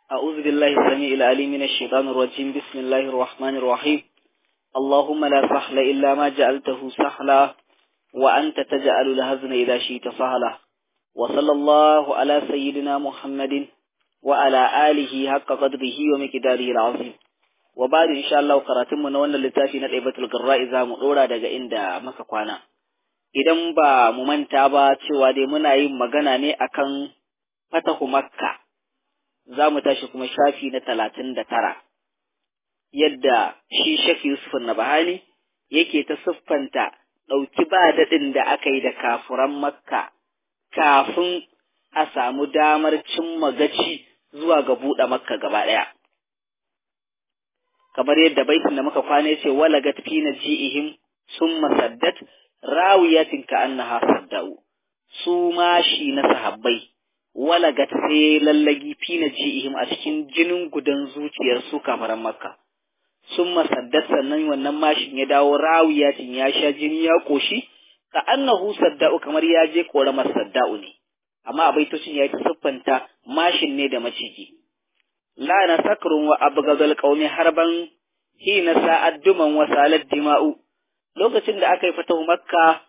أعوذ بالله السميع العليم من الشيطان الرجيم بسم الله الرحمن الرحيم اللهم لا سهل إلا ما جعلته سهلا وأنت تجعل الهزن إذا شئت سهلا وصلى الله على سيدنا محمد وعلى آله حق قدره ومقداره العظيم وبعد إن شاء الله قراتم من wannan littafi na Daibatul Qurra'i za mu dora daga inda muka kwana idan ba mu manta ba cewa dai muna yin magana ne akan fatahu Makka za mu tashi kuma shafi na talatin da tara yadda shi Sheikh Yusuf Nabahani yake ta siffanta ɗauki ba daɗin da aka yi da kafuran Makka kafin a samu damar cimma gaci zuwa ga buɗe Makka gaba ɗaya. Kamar yadda baitin da muka kwana ce walagat fi na ji'ihim sun masaddat rawiyatin ka annaha sadda'u su ma shi na sahabbai walagat sai lallagi fi na ji'ihim a cikin jinin gudan zuciyar su kafaran Makka. Sun masaddat sannan wannan mashin ya dawo rawiyatin ya sha jini ya ƙoshi ka annahu sadda'u kamar ya je ƙoramar sadda'u ne. amma a baitocin ya yi ta siffanta mashin ne da maciji. La na sakrun wa abgadal qaumi harban hina sa'ad duman wa salat dima'u lokacin da aka yi fatahu makka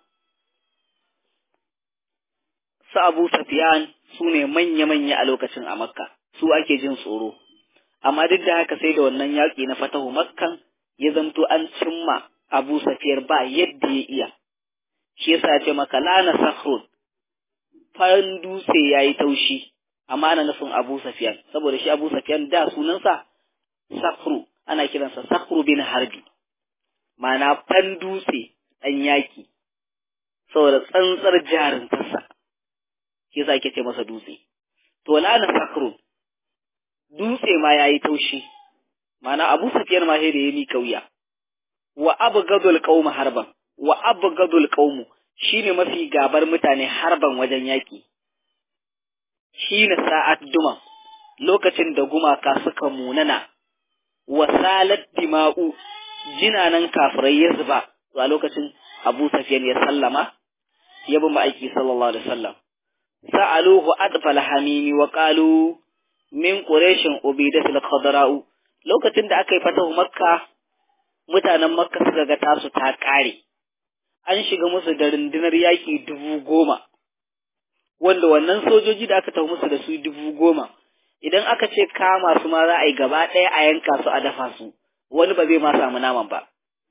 su Abu Sufyan su ne manya-manya a lokacin a makka su ake jin tsoro amma duk da haka sai da wannan yaƙi na fatahu makkan ya zamto an cimma Abu Sufyan ba yadda ya iya shi yasa ya ce maka la na sakrun farin dutse ya yi taushi amma ana nufin Abu Safiyan saboda shi Abu Safiyan da sunansa Sakru ana kiransa Sakru bin Harbi ma'ana fan dutse ɗan yaki saboda tsantsar jarintarsa shi yasa ake ce masa dutse to lana Sakru dutse ma ya yi taushi ma'ana Abu Safiyan ma sai da ya mika wuya wa abgadul qaum harban wa abgadul qaumu shi ne mafi gabar mutane harban wajen yaƙi, shi na sa'ad duman lokacin da gumaka suka munana, wasalat dima'u jinanan kafirai ya zuba a lokacin Abu Safiyan ya sallama, ya bi ma'aiki sallallahu Alaihi wasallam. Sa'aluhu adfal hamimi wa ƙalu min ƙureshin ubidatul khadra'u lokacin da aka yi fatahu makka mutanen makka suka ga tasu ta ƙare. an shiga musu da rundunar yaƙi dubu goma, wanda wannan sojoji da aka tafi musu da su dubu goma, idan aka ce kama su ma za a yi gaba ɗaya a yanka su a dafa su, wani ba zai ma samu naman ba.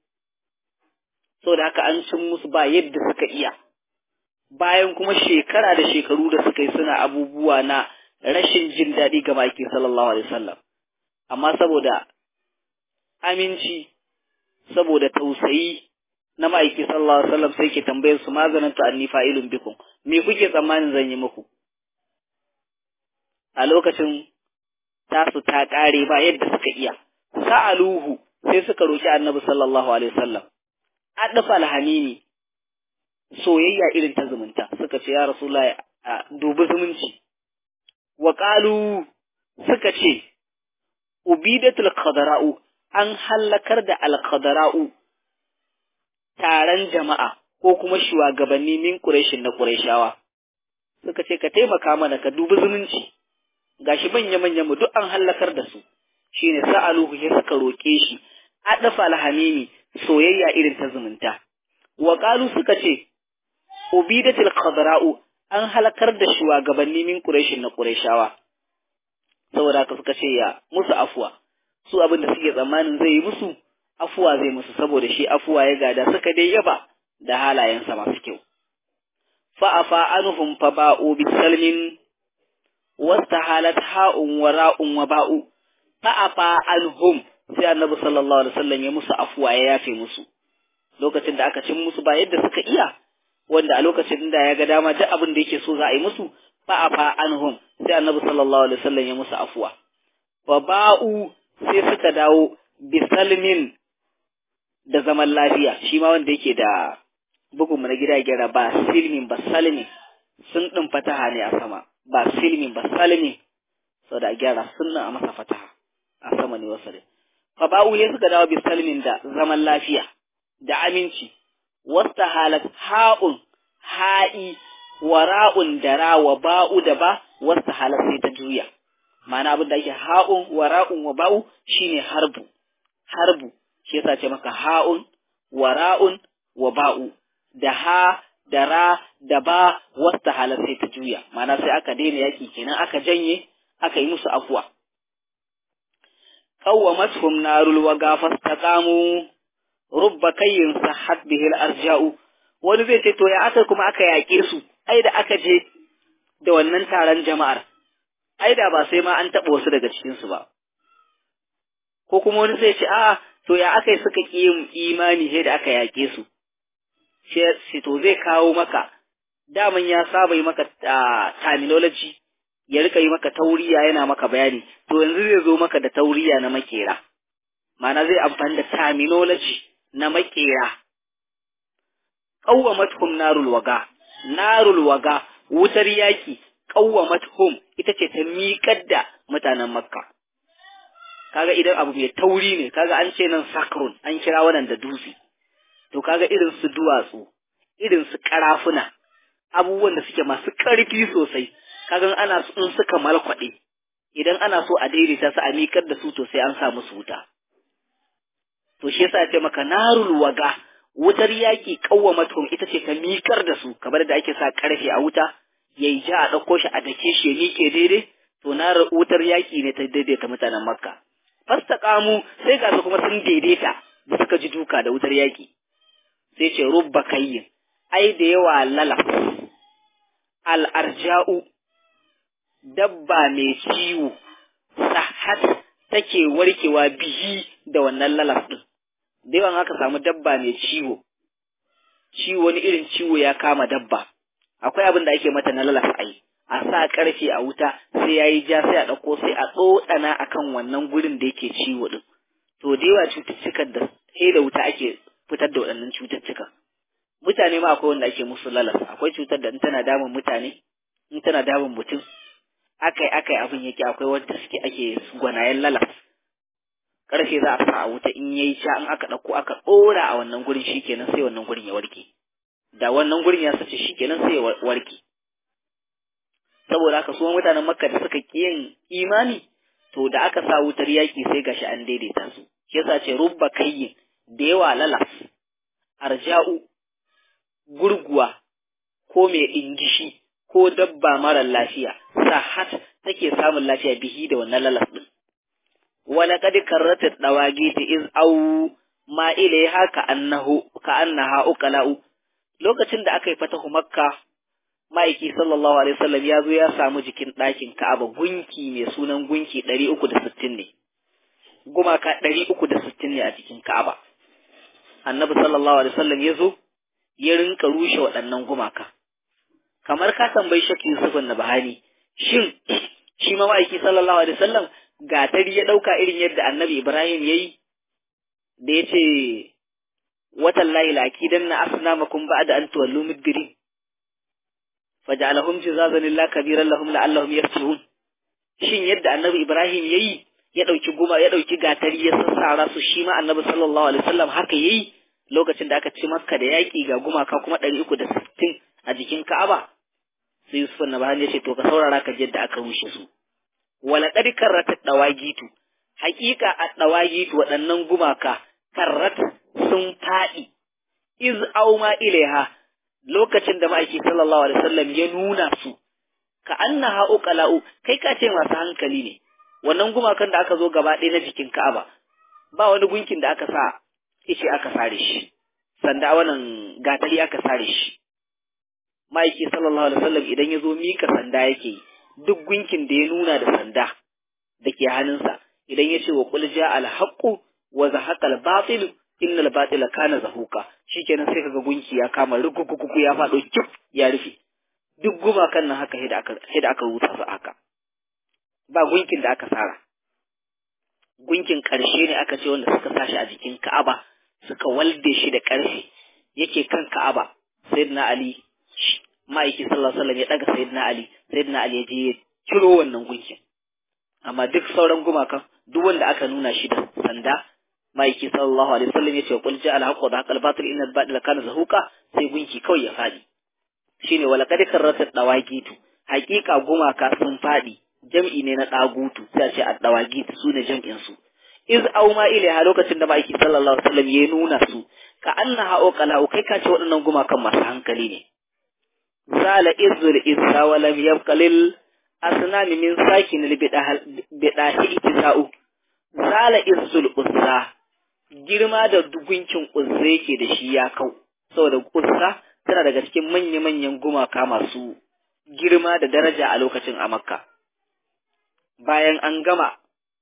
da haka an cin musu ba yadda suka iya, bayan kuma shekara da shekaru da suka yi suna abubuwa na rashin jin daɗi ga maki sallallahu alaihi wasallam. Amma saboda aminci, saboda tausayi, na ma'aiki sallallahu alaihi wasallam sai ke tambayar su maganin ta anni fa'ilun bikum me kuke tsammanin zan yi muku a lokacin tasu ta kare ba yadda suka iya sa'aluhu sai suka roki annabi sallallahu alaihi wasallam adfa alhamimi soyayya irin ta zumunta suka ce ya rasulullahi dubi zumunci wa qalu suka ce ubidatul qadara'u an hallakar da al-qadara'u taron jama'a ko kuma shugabanni min Qurayshin na Qurayshawa suka ce ka taimaka mana ka dubi zumunci gashi manya manyan mu duk an halakar da su shine sa'aluhu ya suka roke shi adafa alhamimi soyayya irin ta zumunta wa qalu suka ce ubidatul qadra'u an halakar da shugabanni min Qurayshin na Qurayshawa saboda haka suka ce ya musu afwa su abin da suke tsammanin zai yi musu afuwa zai musu saboda shi afuwa ya gada suka dai yaba da halayensa masu kyau. Fa'afa anuhum fa ba'u bi salmin wasta halat ha'un wa ra'un wa ba'u fa'afa anhum sai annabi sallallahu alaihi wasallam ya musu afuwa ya yafe musu lokacin da aka cin musu ba yadda suka iya wanda a lokacin da ya ga dama duk abin da yake so za a yi musu fa'afa anhum sai annabi sallallahu alaihi wasallam ya musu afuwa fa ba'u sai suka dawo bisalmin da zaman lafiya shi ma wanda yake da bugunmu na gida gyara ba silmin ba salmin sun ɗin fataha ne a sama ba silmin ba salmin sau da gyara sun a masa fataha a sama ne wasu ne fa ba'u ya suka dawo bisalmin da zaman lafiya da aminci wasta halat ha'un ha'i wa ra'un da ra wa ba'u da ba wasta halat sai ta juya ma'ana abin da ake ha'un wa ra'un wa ba'u shine harbu harbu shi yasa ce maka ha'un wa ra'un wa ba'u da ha da ra da ba wasta halar sai ta juya ma'ana sai aka daina yaki kenan aka janye aka yi musu afuwa qawwamathum narul waga fastaqamu rubba kayyin sahat bihil arja'u wani zai ce to ya aka kuma aka yaƙe su ai da aka je da wannan taron jama'ar ai da ba sai ma an taɓa wasu daga cikinsu ba ko kuma wani zai ce a'a to ya aka yi suka ƙi yin imani sai da aka yaƙe su sai to zai kawo maka daman ya saba yi maka terminology ya rika yi maka tauriya yana maka bayani to yanzu zai zo maka da tauriya na makera ma'ana zai amfani da terminology na makera qawwamathum narul waga narul waga wutar yaki qawwamathum ita ce ta miƙar da mutanen makka kaga idan abu mai tauri ne kaga an ce nan sakrun an kira wannan da dutse to kaga irin su duwatsu irin su karafuna abubuwan da suke masu ƙarfi sosai kaga ana in suka malkwaɗe idan ana so a daidaita su a miƙar da su to sai an sa musu wuta to shi yasa ce maka narul waga wutar yaki kawwamatum ita ce ta miƙar da su kamar da ake sa ƙarfe a wuta yayi ja a ɗauko shi a dake shi ya miƙe daidai to na wutar yaki ne ta daidaita mutanen makka fastaqamu sai ga su kuma sun daidaita da suka ji duka da wutar yaki sai ce rubba kayyin ai da yawa lalaf al'arja'u dabba mai ciwo sahat take warkewa bihi da wannan lalaf ɗin. Da yawan aka samu dabba mai ciwo, ciwo wani irin ciwo ya kama dabba, akwai abin da ake mata na lalaf ai, a sa ƙarfe a wuta sai ya yi ja sai a ɗauko sai a tsotsana a kan wannan gurin da yake ciwo ɗin. To da yawa cututtukan da sai da wuta ake fitar da waɗannan cututtukan. mutane ma akwai wanda ake musu lalas akwai cutar da in tana damun mutane in tana damun mutum akai akai abin yake akwai wanda suke ake gwanayen lalas karfe za a sa a wuta in yayi sha in aka dauko aka dora a wannan gurin shikenan sai wannan gurin ya warke da wannan gurin ya sace shikenan sai ya warke saboda haka su mutanen makka da suka ki yin imani to da aka sa wutar yaki sai gashi an daidaita su shi yasa ce rubba kayyin da yawa lalas arja'u gurguwa ko mai ingishi ko dabba mara lafiya sahat take samun lafiya bihi da wannan lalas din wala kad karrata dawagi ta iz au ma ilaiha ka annahu ka annaha uqala'u lokacin da aka yi fatahu makka ma'aiki sallallahu alaihi wasallam ya zo ya samu jikin ɗakin ka'aba gunki mai sunan gunki 360 ne gumaka 360 ne a cikin ka'aba annabi sallallahu alaihi wasallam ya zo ya rinka rushe waɗannan gumaka. Kamar ka tambayi Shaki Yusuf na Bahani, shin shi ma ma'aiki sallallahu alaihi wasallam gatari ya ɗauka irin yadda annabi Ibrahim ya yi, da ya ce, Watan layi laki don na asna makon ba da an tuwallu midgiri, faja'alahum jizazan lillah kabiran lahum la'allahum yarji'un. Shin yadda annabi Ibrahim ya yi, ya ɗauki guma ya ɗauki gatari ya sassara su shi ma annabi sallallahu alaihi wasallam haka ya yi lokacin da aka ci makka da yaƙi ga gumaka kuma ɗari uku da sittin a jikin ka'aba sai yusuf na bahani ya ce to ka saurara ka yadda aka rushe su wala qad karrata dawagitu haƙiƙa a dawagitu waɗannan gumaka karrat sun faɗi iz auma ilaiha lokacin da ma'aiki sallallahu alaihi wasallam ya nuna su ka annaha uqala'u kai ka ce masu hankali ne wannan gumakan da aka zo gaba ɗaya na jikin ka'aba ba wani gunkin da aka sa ice aka sare shi sanda wannan gatari aka sare shi ma'aiki sallallahu alaihi wasallam idan ya zo mika sanda yake duk gunkin da ya nuna da sanda da ke hannunsa idan ya ce wa qul ja al haqqu wa zahaqa al batil innal batila kana zahuka shikenan sai kaga gunki ya kama rukukuku ya fado kif ya rufe duk gumakan nan haka sai da aka sai da aka rubuta su haka ba gunkin da aka sara gunkin ƙarshe ne aka ce wanda suka sashi a jikin Ka'aba suka walde shi da ƙarfe yake kan Ka'aba Sayyidina Ali ma'aiki sallallahu alaihi wasallam ya daga Sayyidina Ali Sayyidina Ali ya je ya ciro wannan gunkin amma duk sauran gumakan duk wanda aka nuna shi da sanda ma'aiki sallallahu alaihi wasallam ya ce qul ja'a al-haqqu wa haqqal batil inna al-batila kana zahuqa sai gunki kawai ya fadi shine wala qad karrata dawaqitu haqiqa gumaka sun fadi jam'i ne na ɗagutu sai a ce addawagit su ne jam'in su iz auma ilaiha lokacin da ma'aiki sallallahu alaihi wasallam ya nuna su ka annaha uqala kai ka ce waɗannan gumakan masu hankali ne zala izul izza wa lam yabqa lil asnami min sakin al bidahi itisa'u zala izul uzza girma da gunkin uzza yake da shi ya kau saboda uzza tana daga cikin manya-manyan gumaka masu girma da daraja a lokacin a makka bayan an gama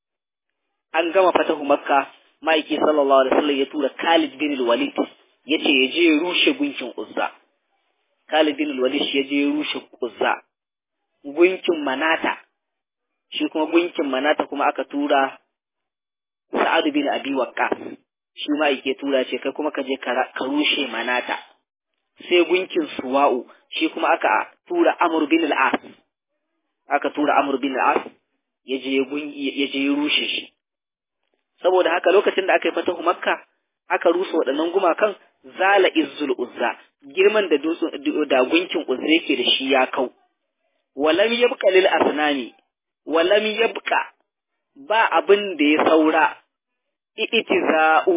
an gama fatahu makka ma'aiki sallallahu alaihi wasallam ya tura Khalid bin Walid yace ya je rushe gunkin Uzza Khalid bin Walid shi ya je rushe Uzza gunkin Manata shi kuma gunkin Manata kuma aka tura Sa'ad bin Abi Waqqas shi ma yake tura ce kai kuma ka je ka rushe Manata sai gunkin Suwa'u shi kuma aka tura Amr bin al-As aka tura Amr bin al-As ya je ya je rushe shi saboda haka lokacin da aka yi fatahu makka aka rusa waɗannan gumakan zala izzul uzza girman da da gunkin uzza yake da shi ya kau walam yabqa lil asnani walam yabqa ba abin da ya saura itiza'u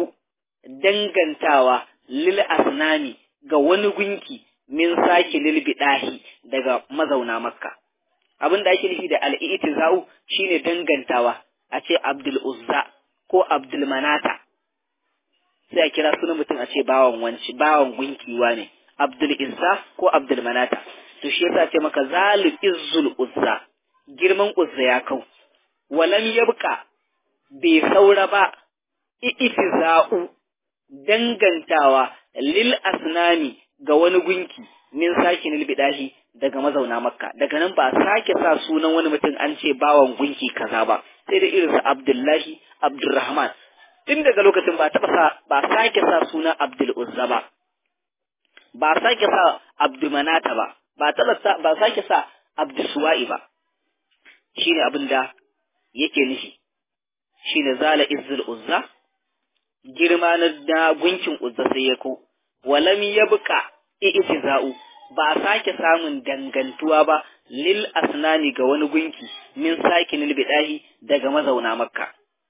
dangantawa lil asnani ga wani gunki min saki lil bidahi daga mazauna makka abin da ake nufi da al-itiza'u shine dangantawa a ce abdul uzza ko Abdul Manata sai a kira sunan mutum a ce bawan wanci bawan gunkiwa ne Abdul Izza ko Abdul Manata to shi yasa ce maka zalu izzul uzza girman uzza ya kau walam yabqa bai saura ba itiza'u dangantawa lil asnami ga wani gunki min sakin bidahi daga mazauna makka daga nan ba sake sa sunan wani mutum an ce bawan gunki kaza ba sai da irinsa abdullahi abdurrahman tun daga lokacin ba taɓa sa ba sake sa sunan abdul uzza ba ba sake sa abdumanata ba ba taɓa sa ba sake sa abdusuwa'i ba shine abin da yake nufi shine zala izzul uzza girma na gunkin uzza sai ya ko walam yabqa i'tiza'u ba a sake samun dangantuwa ba lil asnani ga wani gunki min sakin bidahi daga mazauna makka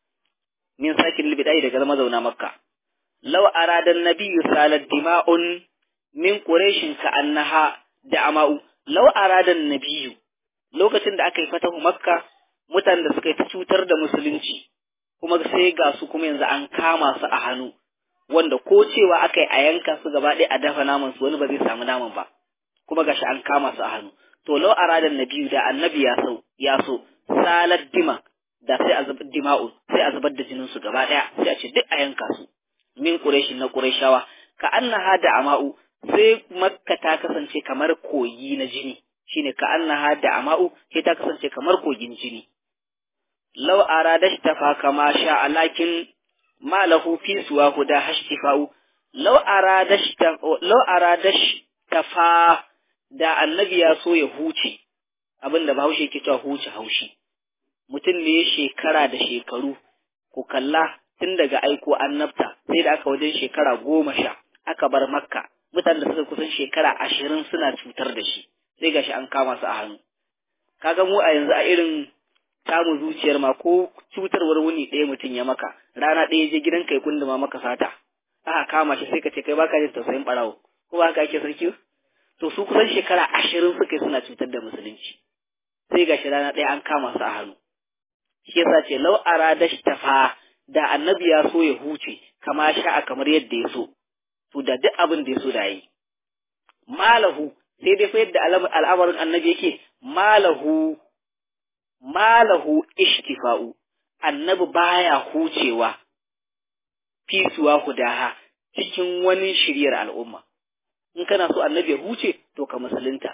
min sakin bidahi daga mazauna makka law arada an-nabiyyu salat dima'un min quraishin ka annaha da'ama'u law arada an-nabiyyu lokacin da aka yi fatahu makka mutanen da suka yi ta cutar da musulunci kuma sai ga su kuma yanzu an kama su a hannu wanda ko cewa aka yi a yanka su gaba ɗaya a dafa naman su wani ba zai samu naman ba kuma gashi an kama su a hannu to law aradan nabiyu da annabi ya so ya so salat dima da sai a zubar dima'u sai a zubar da jinin su gaba daya sai a ce duk a yanka su min quraishi na quraishawa ka annaha da ama'u sai makka ta kasance kamar koyi na jini shine ka annaha da ama'u sai ta kasance kamar kogin jini law arada tafa kama sha alakin ma lahu fi suwa huda hashtifa'u law arada law arada tafa da annabi ya so ya huce abin da bahaushe ke cewa huce haushi mutum ne ya shekara da shekaru ku kalla tun daga aiko annabta sai da aka wajen shekara goma sha aka bar makka mutanen da suka kusan shekara ashirin suna cutar da shi sai gashi an kama su a hannu kaga mu a yanzu a irin tamu zuciyar ma ko cutarwar wuni ɗaya mutum ya maka rana ɗaya je gidan kai kunduma maka sata aka kama shi sai ka ce kai baka jin tausayin ɓarawo ko ba haka ake sarki to su kusan shekara ashirin suka suna cutar da musulunci sai ga rana ɗaya an kama su a hannu shi yasa ce lau arada tafa da annabi ya so ya huce kama sha'a kamar yadda ya so to da duk abin da ya so da yi malahu sai dai fa yadda al'amarin annabi yake malahu malahu ishtifa'u annabi baya hucewa fisuwa hudaha cikin wani shiryar al'umma in kana so annabi ya huce to ka musulunta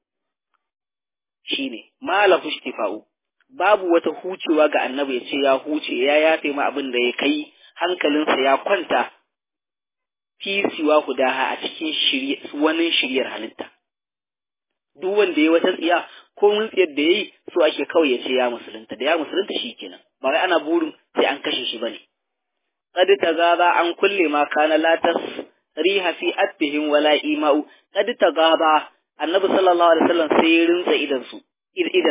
shine malahu ishtifa'u babu wata hucewa ga annabi ya ce ya huce ya yafe ma abin da ya kai hankalinsa ya kwanta fi siwa hudaha a cikin wani shiryar halitta duk wanda ya wata tsiya ko mun tsiyar da yayi so ake kawai ya ce ya musulunta da ya musulunta shi kenan ba wai ana burin sai an kashe shi bane qad tagaba an kulle ma kana la riha fi atbihim wala ima'u qad tagaba annabi sallallahu alaihi wasallam sai ya rinsa idan su idan sa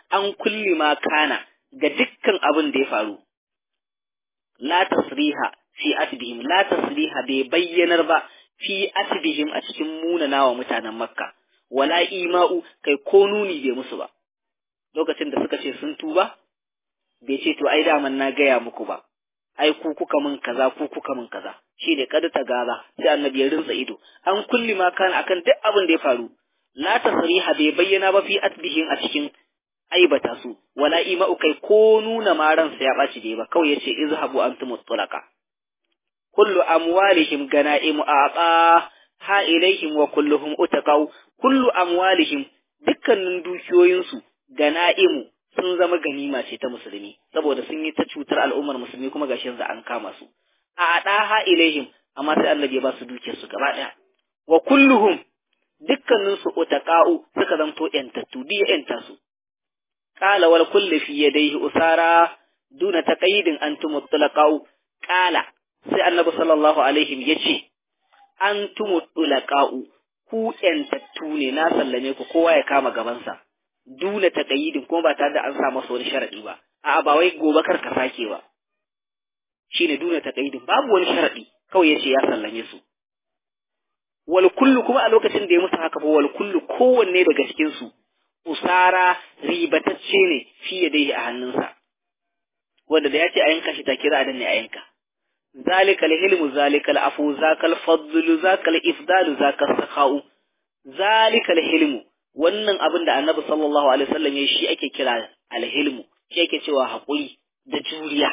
an kulli ma kana ga dukkan abin da ya faru la tasriha fi asbihim la tasriha bai bayyanar ba fi asbihim a cikin munanawa mutanen makka wala ima'u kai ko nuni bai musu ba lokacin da suka ce sun tuba bai ce to ai daman na gaya muku ba ai ku kuka min kaza ku kuka min kaza shi ne kada ta gaza sai annabi ya rinsa ido an kulli ma kana akan duk abin da ya faru la tasriha bai bayyana ba fi asbihim a cikin aibata su wala ima'u kai ko nuna ma ransa ya ɓaci da ba kawai yace izhabu antum mutlaqa kullu amwalihim ganaimu aqa ha ilaihim wa kulluhum utaqau kullu amwalihim dukkanin dukiyoyinsu ganaimu sun zama ganima ce ta musulmi saboda sun yi ta cutar al'ummar musulmi kuma gashi yanzu an kama su a ha ilaihim amma sai Allah ya ba su dukiyar su gaba daya wa kulluhum dukkanin su utaqau suka zanto yantattu diya yanta su qala wal kullu fi yadayhi usara duna taqayyidin antum mutlaqau qala sai annabi sallallahu alaihi yace antum mutlaqau ku yantattu ne na sallame ku kowa ya kama gabansa duna taqayyidin kuma ba tare da an sa masa wani sharadi ba a'a ba wai gobe kar ka sake ba shine duna taqayyidin babu wani sharadi kawai yace ya sallame su wal kullu kuma a lokacin da ya musu haka fa wal kullu kowanne daga cikin su usara ribatacce ne fiye dai a hannunsa wanda da yace a yanka shi take za a danne a yanka zalikal hilmu zalikal afu zakal fadlu zakal ifdalu zakal sakhau zalikal hilmu wannan abin da annabi sallallahu alaihi wasallam ya shi ake kira alhilmu shi ake cewa haƙuri da juriya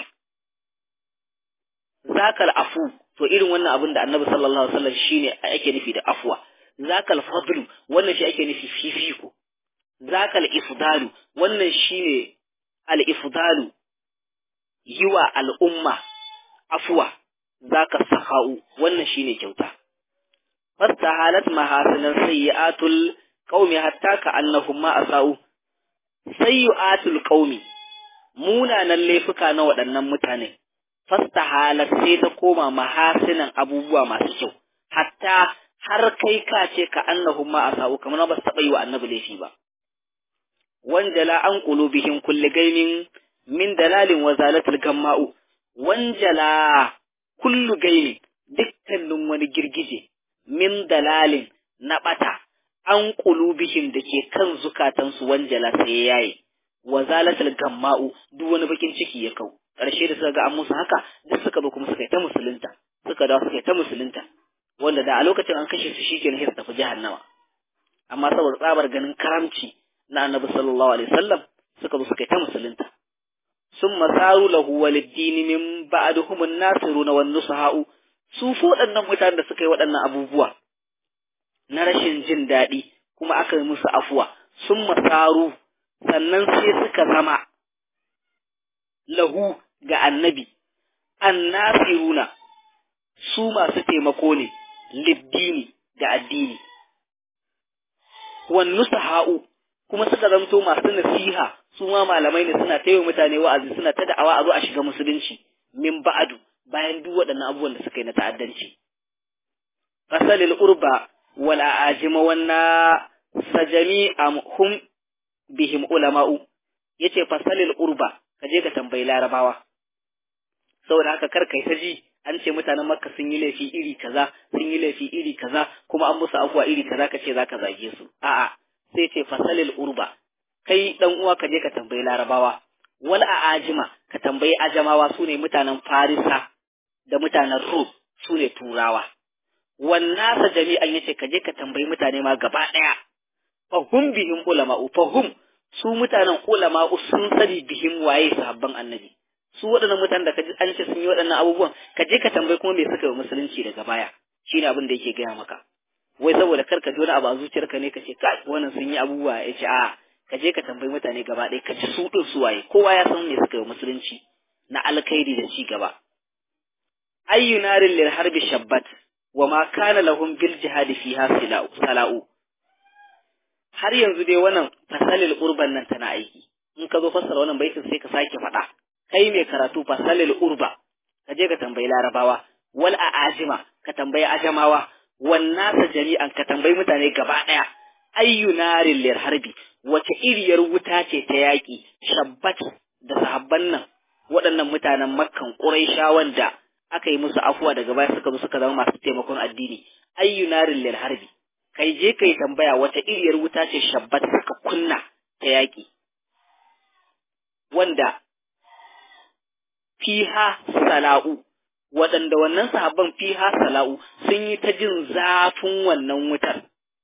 zakal afu to irin wannan abin da annabi sallallahu alaihi wasallam shine ake nufi da afwa zakal fadlu wannan shi ake nufi fifiko zakal ifdalu wannan shine al ifdalu yiwa al'umma afwa zaka sahau wannan shine kyauta fastahalat mahasinan sayyi'atul qaumi hatta ka annahum ma asau sayyi'atul qaumi munanan laifuka na waɗannan mutane fastahalat sai ta koma mahasinan abubuwa masu kyau hatta har kai ka ce ka annahum ma asau kamar ba su taɓa yi wa annabi laifi ba wanjala an qulubihim kulli gaimin min dalalin wa zalatul gamma'u wanjala kullu gaimin dukkanin wani girgije min dalalin na bata an qulubihim da ke kan zukatansu wanjala sai yayi wa zalatul gamma'u duk wani bakin ciki ya kau ƙarshe da suka ga an musu haka duk suka zo kuma suka yi ta musulunta suka dawo suka yi ta musulunta wanda da a lokacin an kashe su shikenan sai su tafi jahannama amma saboda tsabar ganin karamci na annabi sallallahu alaihi wasallam suka zo suka yi ta musulunta sun masaru lahu waliddini min ba'duhum an-nasiruna wan nusaha'u su fo waɗannan mutanen da suka yi waɗannan abubuwa na rashin jin daɗi kuma aka yi musu afuwa sun masaru sannan sai suka zama lahu ga annabi annasiruna su masu taimako ne liddini ga addini wan nusaha'u kuma suka zamto masu nasiha su ma malamai ne suna taiwa mutane wa'azi suna ta da'awa a zo a shiga musulunci min ba'adu bayan duk waɗannan abubuwan da suka yi na ta'addanci fasalil urba wal ajima wanna sajami am hum bihim ulama'u yace fasalil urba ka je ka tambayi larabawa saboda haka kar kai ta ji an ce mutanen makka sun yi laifi iri kaza sun yi laifi iri kaza kuma an musu afuwa iri kaza ka ce zaka zage su a'a sai ce fasalil urba kai dan uwa ka je ka tambayi larabawa wal ajima ka tambayi ajamawa su ne mutanen farisa da mutanen rum su ne turawa wannasa jami'an yace ka je ka tambayi mutane ma gaba daya fahum bihim ulama'u fahum su mutanen ulama'u sun sani bihim waye sahabban annabi su waɗannan mutanen da ka ji an ce sun yi waɗannan abubuwan ka je ka tambayi kuma me suka yi musulunci daga baya shine abin da yake gaya maka wai saboda kar ka ji wani abu a zuciyarka ne ka ce ka wannan sun yi abubuwa ya ce a ka je ka tambayi mutane gaba ɗaya ka ji su ɗin su waye kowa ya san me suka yi musulunci na alkhairi da ci gaba ayyu narin lil harbi shabbat wa ma kana lahum bil jihadi fiha sala'u har yanzu dai wannan fasalil urban nan tana aiki in ka zo fassara wannan baitin sai ka sake faɗa kai mai karatu fasalil urba ka je ka tambayi larabawa wal a'ajima ka tambayi ajamawa wan nasa jami'an ka tambayi mutane gaba ɗaya ayyu narin lir harbi wace iriyar wuta ce ta yaƙi shabbat da sahabban nan waɗannan mutanen makkan ƙuraishawan da aka yi musu afuwa daga baya suka zo suka zama masu taimakon addini ayyu narin lil harbi kai je kai tambaya wata iriyar wuta ce shabbat suka kunna ta yaƙi wanda fiha sala'u waɗanda wannan sahabban fiha sala'u sun yi ta jin zafin wannan wutar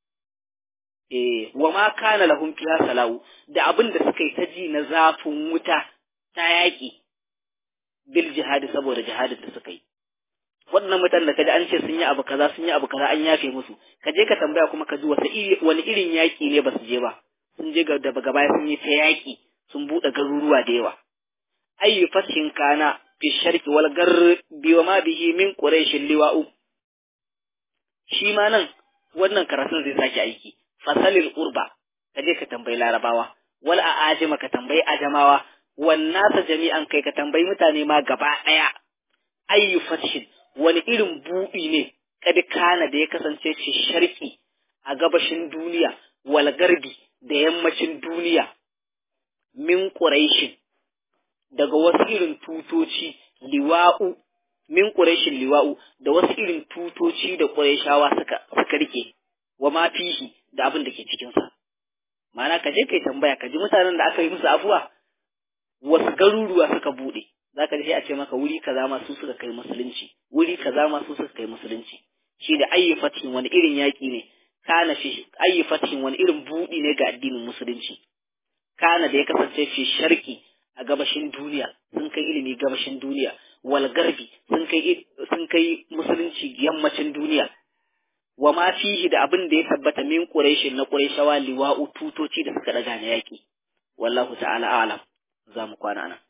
eh wa ma kana lahum fiha sala'u da abin da suka yi ta ji na zafin wuta ta yaƙi bil jihadi saboda jihadin da suka yi waɗannan mutanen da kaji an ce sun yi abu kaza sun yi abu kaza an yafe musu ka je ka tambaya kuma ka ji wata wani irin yaƙi ne ba su je ba sun je da daga baya sun yi ta yaƙi sun buɗe garuruwa da yawa ayyu fashin kana fi sharqi wal garbi wa ma bihi min quraish liwa'u shi ma nan wannan karatun zai sake aiki fasalil urba ka je ka tambayi larabawa wal a'ajima ka tambayi ajamawa wan nasa jami'an kai ka tambayi mutane ma gaba ɗaya ayyu fashin wani irin buɗi ne kad kana da ya kasance fi sharqi a gabashin duniya wal garbi da yammacin duniya min quraishin daga wasu irin tutoci liwa'u min quraishin liwa'u da wasu irin tutoci da quraishawa suka suka rike wa ma fihi da abin da ke cikin sa ma'ana ka je kai tambaya ka ji mutanen da aka yi musu afuwa wasu garuruwa suka bude zaka ji sai a ce maka wuri kaza ma su suka kai musulunci wuri kaza ma su suka kai musulunci shi da ayyi fatin wani irin yaki ne kana fi ayyi fatin wani irin budi ne ga addinin musulunci kana da ya kasance fi sharki a gabashin duniya sun kai ilimi gabashin duniya wal garbi sun kai sun kai musulunci yammacin duniya wa ma fihi da abin da ya tabbata min quraishin na quraishawa liwa'u tutoci da suka daga na yaki wallahu ta'ala a'lam za mu kwana nan